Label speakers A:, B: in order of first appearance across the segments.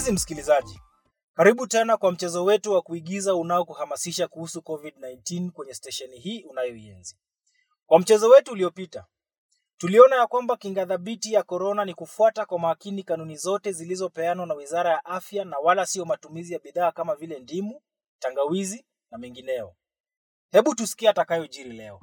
A: Mpenzi msikilizaji, karibu tena kwa mchezo wetu wa kuigiza unaokuhamasisha kuhusu COVID-19 kwenye stesheni hii unayoienzi. Kwa mchezo wetu uliopita, tuliona ya kwamba kinga thabiti ya korona ni kufuata kwa makini kanuni zote zilizopeanwa na Wizara ya Afya na wala sio matumizi ya bidhaa kama vile ndimu, tangawizi na mengineo. Hebu tusikie atakayojiri leo.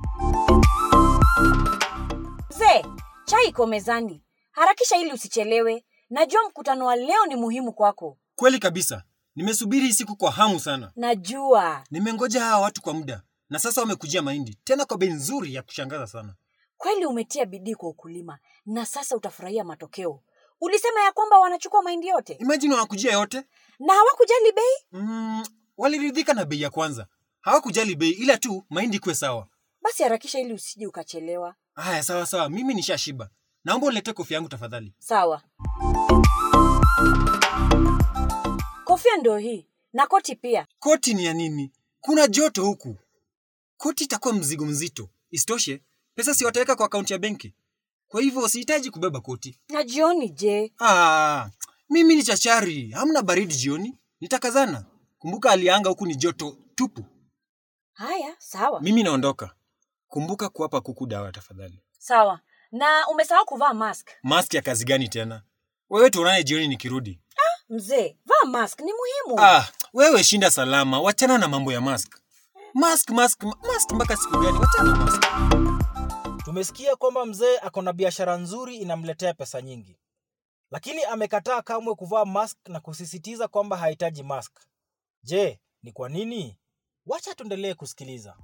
B: Mzee, chai iko mezani. Harakisha ili usichelewe. Najua mkutano wa leo ni muhimu kwako.
C: Kweli kabisa, nimesubiri hii siku kwa hamu sana.
B: Najua.
C: Nimengoja hawa watu kwa muda na sasa wamekujia mahindi tena kwa bei nzuri ya kushangaza sana.
B: Kweli umetia bidii kwa ukulima na sasa utafurahia matokeo. Ulisema ya kwamba wanachukua mahindi yote
C: Imagine wanakujia yote.
B: na hawakujali bei?
C: Mm, waliridhika na bei ya kwanza, hawakujali bei, ila tu mahindi kuwe sawa.
B: Basi harakisha ili usije ukachelewa.
C: Haya, sawa sawa, mimi nishashiba. Naomba uniletee kofia yangu tafadhali.
B: Sawa. Kofia ndio hii na koti pia.
C: Koti ni ya nini? Kuna joto huku. Koti itakuwa mzigo mzito. Isitoshe, pesa si wataweka kwa akaunti ya benki, kwa hivyo sihitaji kubeba koti.
B: Na jioni je?
C: Ah, mimi ni chachari, hamna baridi jioni, nitakazana. Kumbuka hali ya anga huku ni joto tupu.
B: Haya, sawa.
C: Mimi naondoka. Kumbuka kuwapa kuku dawa tafadhali.
B: Sawa. Na umesahau kuvaa mask.
C: Mask ya kazi gani tena? Wewe tuonane jioni nikirudi.
B: Mzee, vaa mask ni muhimu.
C: Ah, wewe shinda salama, wachana na mambo ya mask. Mask, mask, mask mpaka siku gani? Wachana na mask.
A: Tumesikia kwamba mzee ako na biashara nzuri inamletea pesa nyingi, lakini amekataa kamwe kuvaa mask na kusisitiza kwamba hahitaji mask. Je, ni kwa nini? Wacha tuendelee kusikiliza.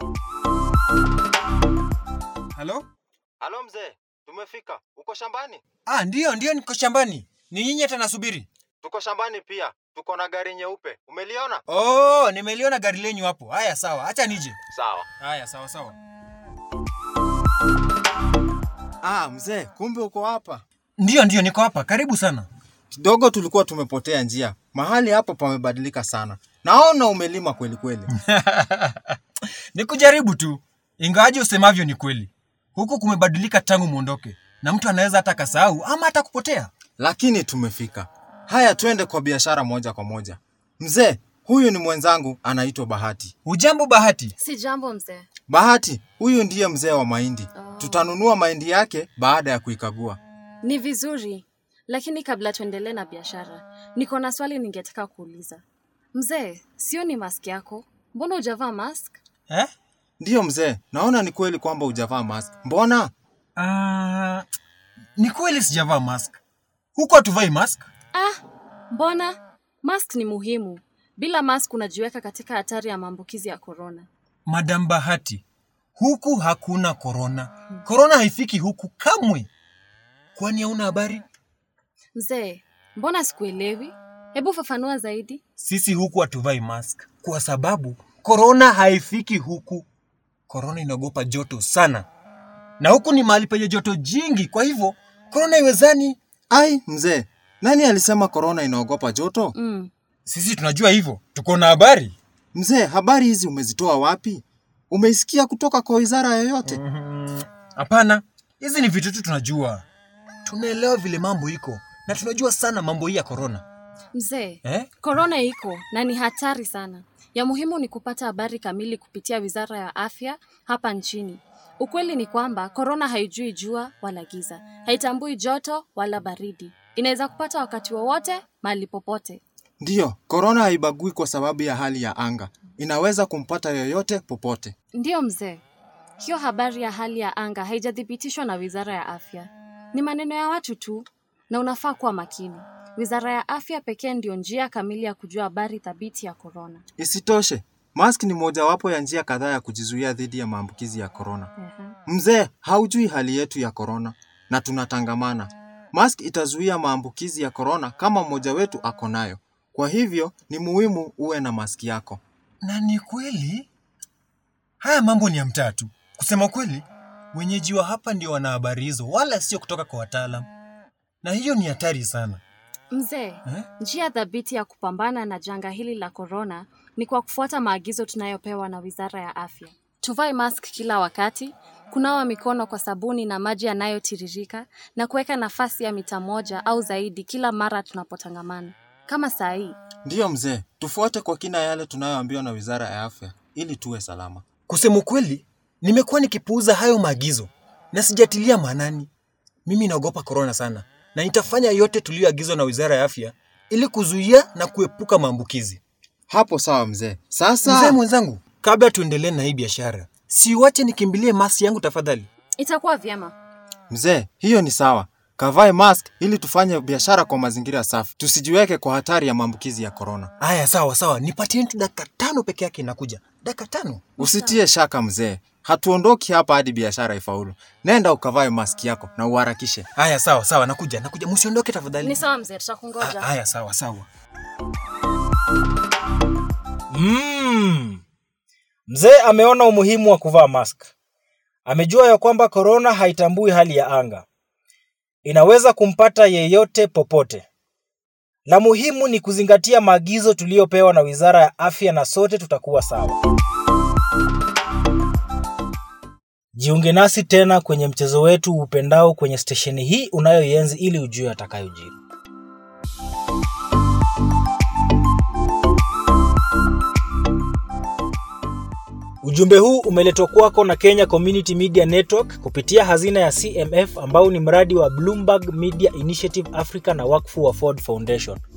C: Halo?
D: Halo mzee, tumefika. Uko shambani?
C: Ah, ndiyo, ndiyo niko shambani. Ni nyinyi hata nasubiri.
D: Tuko shambani pia. Tuko na gari nyeupe. Umeliona?
C: Oh, nimeliona gari lenyu hapo. Haya sawa, acha nije.
D: Sawa.
C: Haya sawa sawa.
E: Ah, mzee, kumbe uko hapa.
C: Ndiyo, ndiyo niko hapa. Karibu sana.
E: Kidogo tulikuwa tumepotea njia. Mahali hapa pamebadilika sana. Naona umelima kweli kweli.
C: ni kujaribu tu, ingawaje usemavyo ni kweli. Huku kumebadilika tangu mwondoke, na mtu anaweza hata kasahau ama hata kupotea.
E: Lakini tumefika. Haya, twende kwa biashara moja kwa moja. Mzee, huyu ni mwenzangu anaitwa Bahati.
C: Ujambo Bahati?
F: Si jambo mzee.
E: Bahati, huyu ndiye mzee wa mahindi. Tutanunua mahindi yake baada ya kuikagua.
F: Ni vizuri, lakini kabla tuendelee na biashara, niko na swali ningetaka kuuliza. Mzee, sioni mask yako, mbona hujavaa mask?
C: Eh?
E: Ndiyo mzee, naona ni kweli kwamba hujavaa mask. Mbona?
C: Ah, ni kweli sijavaa mask. Huku hatuvai mask.
F: Ah, mbona? Mask ni muhimu. Bila mask unajiweka katika hatari ya maambukizi ya korona.
C: Madam Bahati, huku hakuna korona. Korona haifiki huku kamwe. Kwani hauna habari?
F: Mzee, mbona sikuelewi? Hebu fafanua zaidi.
C: Sisi huku hatuvai mask kwa sababu korona haifiki huku. Korona inaogopa joto sana, na huku ni mahali penye joto jingi, kwa hivyo korona iwezani.
E: Ai, mzee, nani alisema korona inaogopa joto?
F: Mm.
C: Sisi tunajua hivyo, tuko na habari.
E: Mzee, habari hizi umezitoa wapi? Umeisikia kutoka kwa wizara yoyote?
C: Hapana, hizi ni vitu tu tunajua, tunaelewa vile mambo iko na tunajua sana mambo hii ya korona
F: Mzee,
C: eh?
F: korona iko na ni hatari sana. Ya muhimu ni kupata habari kamili kupitia Wizara ya Afya hapa nchini. Ukweli ni kwamba korona haijui jua wala giza, haitambui joto wala baridi. Inaweza kupata wakati wowote, mahali popote.
E: Ndiyo, korona haibagui kwa sababu ya hali ya anga. Inaweza kumpata yoyote popote.
F: Ndiyo mzee, hiyo habari ya hali ya anga haijathibitishwa na Wizara ya Afya. Ni maneno ya watu tu, na unafaa kuwa makini. Wizara ya Afya pekee ndiyo njia kamili ya kujua habari thabiti ya korona.
E: Isitoshe, mask ni mojawapo ya njia kadhaa ya kujizuia dhidi ya maambukizi ya korona.
F: Ehe.
E: Mzee, haujui hali yetu ya korona na tunatangamana. Mask itazuia maambukizi ya korona kama mmoja wetu ako nayo. Kwa hivyo ni muhimu uwe na maski yako.
C: na ni kweli haya mambo ni ya mtaa tu kusema kweli wenyeji wa hapa ndio wana habari hizo wala sio kutoka kwa wataalam na hiyo ni hatari sana
F: Mzee,
C: Eh?
F: njia thabiti ya kupambana na janga hili la korona ni kwa kufuata maagizo tunayopewa na Wizara ya Afya. Tuvae mask kila wakati, kunawa mikono kwa sabuni na maji yanayotiririka na kuweka nafasi ya mita moja au zaidi kila mara tunapotangamana. kama saa hii.
E: Ndiyo mzee, tufuate kwa kina yale tunayoambiwa na Wizara ya Afya ili tuwe salama.
C: Kusema ukweli, nimekuwa nikipuuza hayo maagizo na sijatilia maanani. Mimi naogopa korona sana na nitafanya yote tuliyoagizwa na Wizara ya Afya ili kuzuia na kuepuka maambukizi.
E: Hapo sawa mzee. Sasa
C: Mzee mwenzangu, kabla tuendelee na hii biashara, siwache nikimbilie masi yangu tafadhali.
F: Itakuwa vyema.
E: mzee, hiyo ni sawa. Kavae mask ili tufanye biashara kwa mazingira safi, tusijiweke kwa hatari ya maambukizi ya korona.
C: Aya, sawa sawa, nipatie tu dakika tano peke yake, nakuja. Dakika tano?
E: Usitie shaka mzee, hatuondoki hapa hadi biashara ifaulu. Nenda ukavae maski yako na uharakishe.
C: Aya, sawa sawa, nakuja, nakuja. Msiondoke tafadhali.
F: Ni sawa mzee, tutakungoja.
C: A- Aya, sawa sawa.
A: Mm. Mzee ameona umuhimu wa kuvaa mask. Amejua ya kwamba korona haitambui hali ya anga, inaweza kumpata yeyote popote. La muhimu ni kuzingatia maagizo tuliyopewa na Wizara ya Afya na sote tutakuwa sawa. Jiunge nasi tena kwenye mchezo wetu upendao kwenye stesheni hii unayoienzi ili ujue atakayojiri. Ujumbe huu umeletwa kwako na Kenya Community Media Network kupitia hazina ya CMF ambao ni mradi wa Bloomberg Media Initiative Africa na wakfu wa Ford Foundation.